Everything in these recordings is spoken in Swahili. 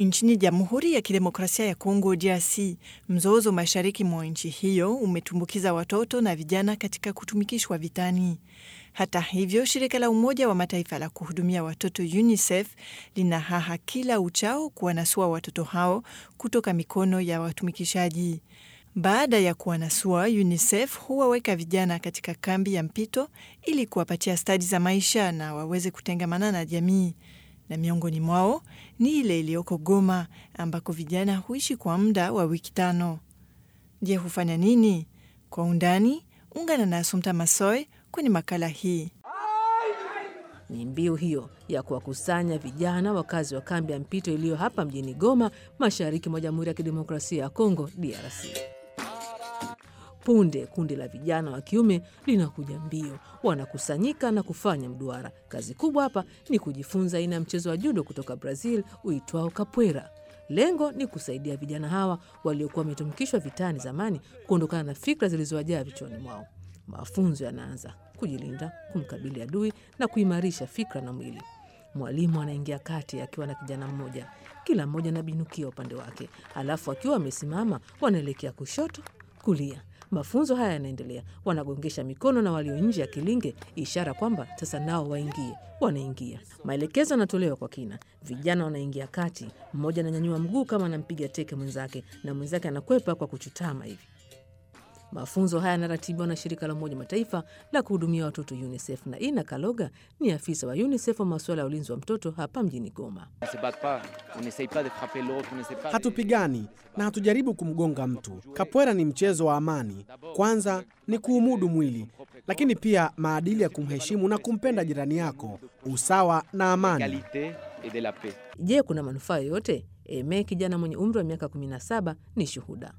Nchini Jamhuri ya Kidemokrasia ya Kongo DRC, mzozo mashariki mwa nchi hiyo umetumbukiza watoto na vijana katika kutumikishwa vitani. Hata hivyo, shirika la Umoja wa Mataifa la kuhudumia watoto UNICEF lina haha kila uchao kuwanasua watoto hao kutoka mikono ya watumikishaji. Baada ya kuwanasua, UNICEF huwaweka vijana katika kambi ya mpito ili kuwapatia stadi za maisha na waweze kutengamana na jamii na miongoni mwao ni ile iliyoko Goma ambako vijana huishi kwa muda wa wiki tano. Je, hufanya nini? Kwa undani, ungana na Asumta Masoy kwenye makala hii. Ni mbiu hiyo ya kuwakusanya vijana wakazi wa kambi ya mpito iliyo hapa mjini Goma, mashariki mwa Jamhuri ya Kidemokrasia ya Kongo, DRC. Punde kundi la vijana wa kiume linakuja mbio, wanakusanyika na kufanya mduara. Kazi kubwa hapa ni kujifunza aina ya mchezo wa judo kutoka Brazil uitwao capoeira. Lengo ni kusaidia vijana hawa waliokuwa wametumikishwa vitani zamani kuondokana na fikra zilizowajaa vichwani mwao. Mafunzo yanaanza kujilinda, kumkabili adui na kuimarisha fikra na mwili. Mwalimu anaingia kati akiwa na kijana mmoja, kila mmoja anabinukia upande wake, alafu akiwa wamesimama wanaelekea kushoto, kulia. Mafunzo haya yanaendelea, wanagongesha mikono na walio nje ya kilinge, ishara kwamba sasa nao waingie. Wanaingia, maelekezo yanatolewa kwa kina. Vijana wanaingia kati, mmoja ananyanyua mguu kama anampiga teke mwenzake, na mwenzake anakwepa kwa kuchutama hivi. Mafunzo haya yanaratibiwa na shirika la Umoja Mataifa la kuhudumia watoto UNICEF, na Ina Kaloga ni afisa wa UNICEF wa masuala ya ulinzi wa mtoto hapa mjini Goma. Hatupigani na hatujaribu kumgonga mtu. Kapwera ni mchezo wa amani. Kwanza ni kuumudu mwili, lakini pia maadili ya kumheshimu na kumpenda jirani yako, usawa na amani. Je, kuna manufaa yoyote? Eme, kijana mwenye umri wa miaka 17, ni shuhuda.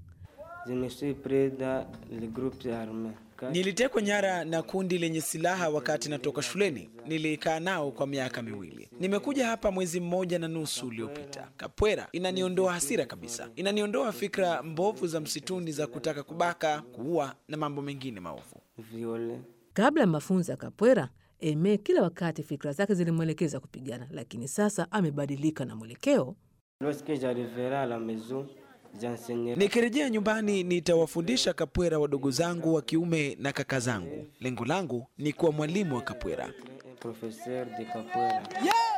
Nilitekwa nyara na kundi lenye silaha wakati natoka shuleni. Nilikaa nao kwa miaka miwili. Nimekuja hapa mwezi mmoja na nusu uliopita. Kapwera inaniondoa hasira kabisa, inaniondoa fikra mbovu za msituni za kutaka kubaka, kuua na mambo mengine maovu. Kabla ya mafunzo ya kapwera, Eme kila wakati fikra zake zilimwelekeza kupigana, lakini sasa amebadilika na mwelekeo. Nikirejea nyumbani nitawafundisha kapwera wadogo zangu wa kiume na kaka zangu. Lengo langu ni kuwa mwalimu wa kapwera. Yeah!